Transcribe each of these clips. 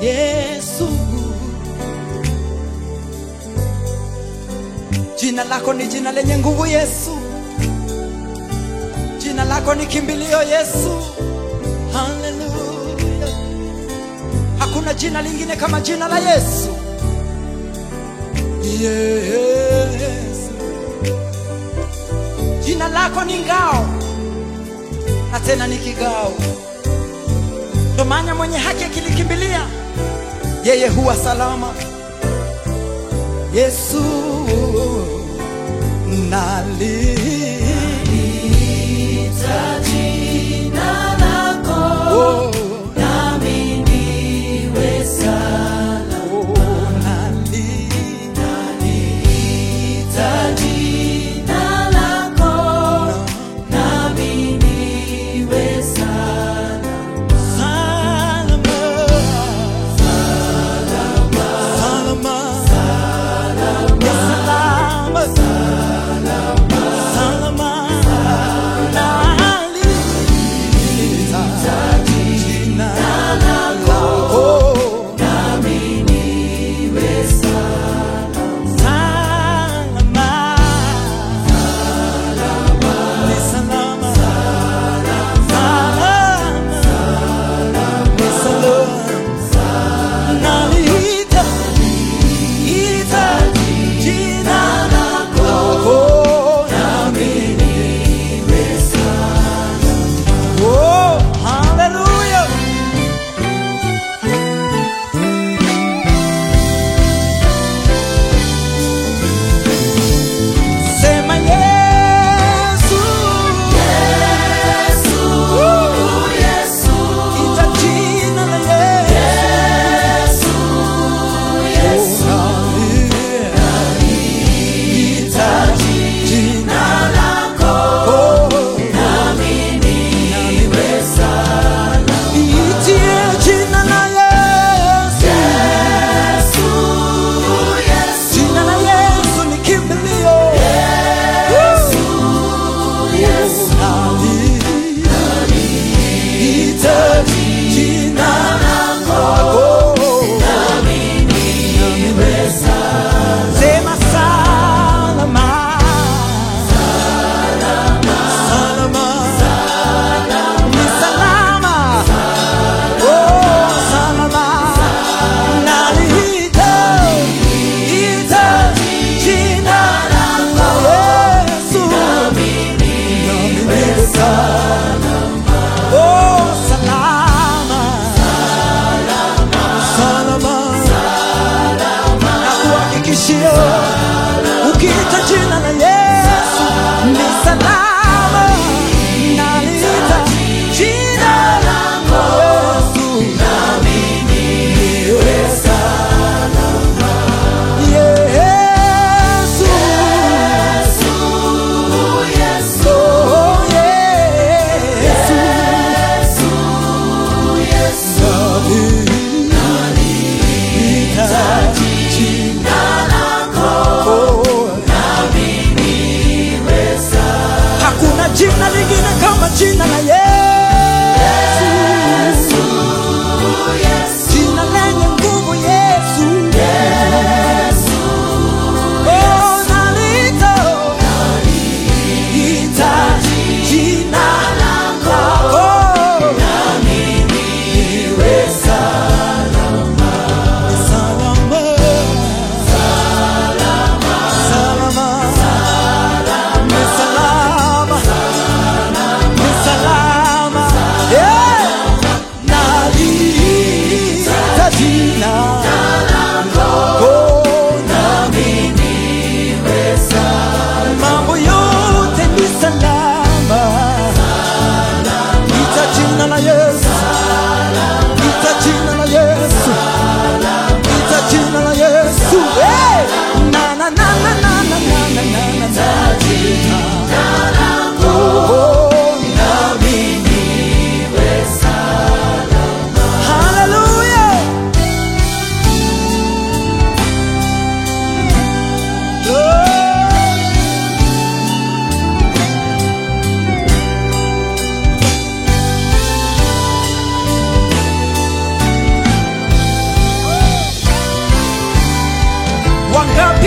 Yesu. Jina lako ni jina lenye nguvu Yesu, jina lako ni kimbilio Yesu. Haleluya, hakuna jina lingine kama jina la Yesu. Yesu, jina lako ni ngao na tena ni kigao, ndo maana mwenye haki akilikimbilia yeye huwa salama. Yesu nali oh, oh, nali salama salama salama salama nali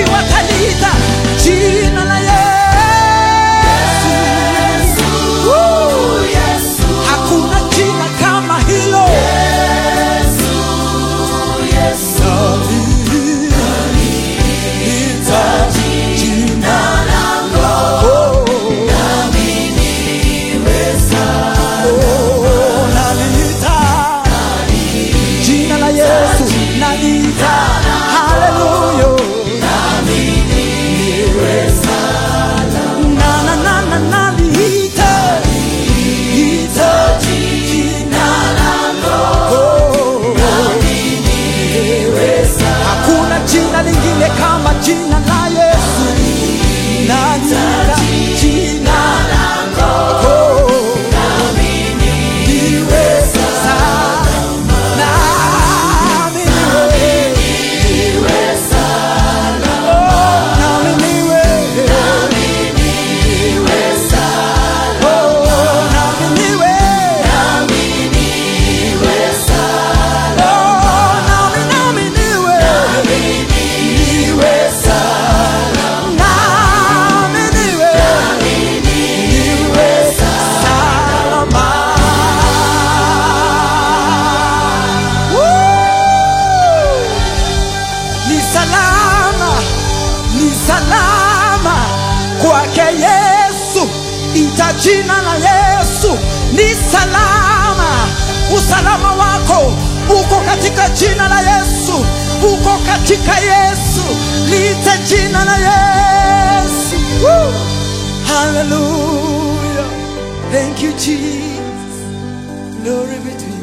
wataliita jina la Yesu. Woo! Hakuna jina kama hilo. Naliita jina lako. Oh, naliita jina la Yesu. Naliita haleluya. Na, na, na, na, naliita. Ita jina lako. Hakuna jina lingine kama jina la Yesu. Naliita jina lako. Niwe salama. Nami niwe. Oh, nami niwe. Oh, nami niwe. Oh, nami, nami niwe. Niwe salama. Nami niwe. Niwe salama. Woo! Ni salama, ni salama kwake Yesu, ita jina la Yesu ni salama. Usalama wako uko katika jina la Yesu, uko katika Yesu, liite jina la Yesu. Woo! Hallelujah. Thank you Jesus. Glory be to you.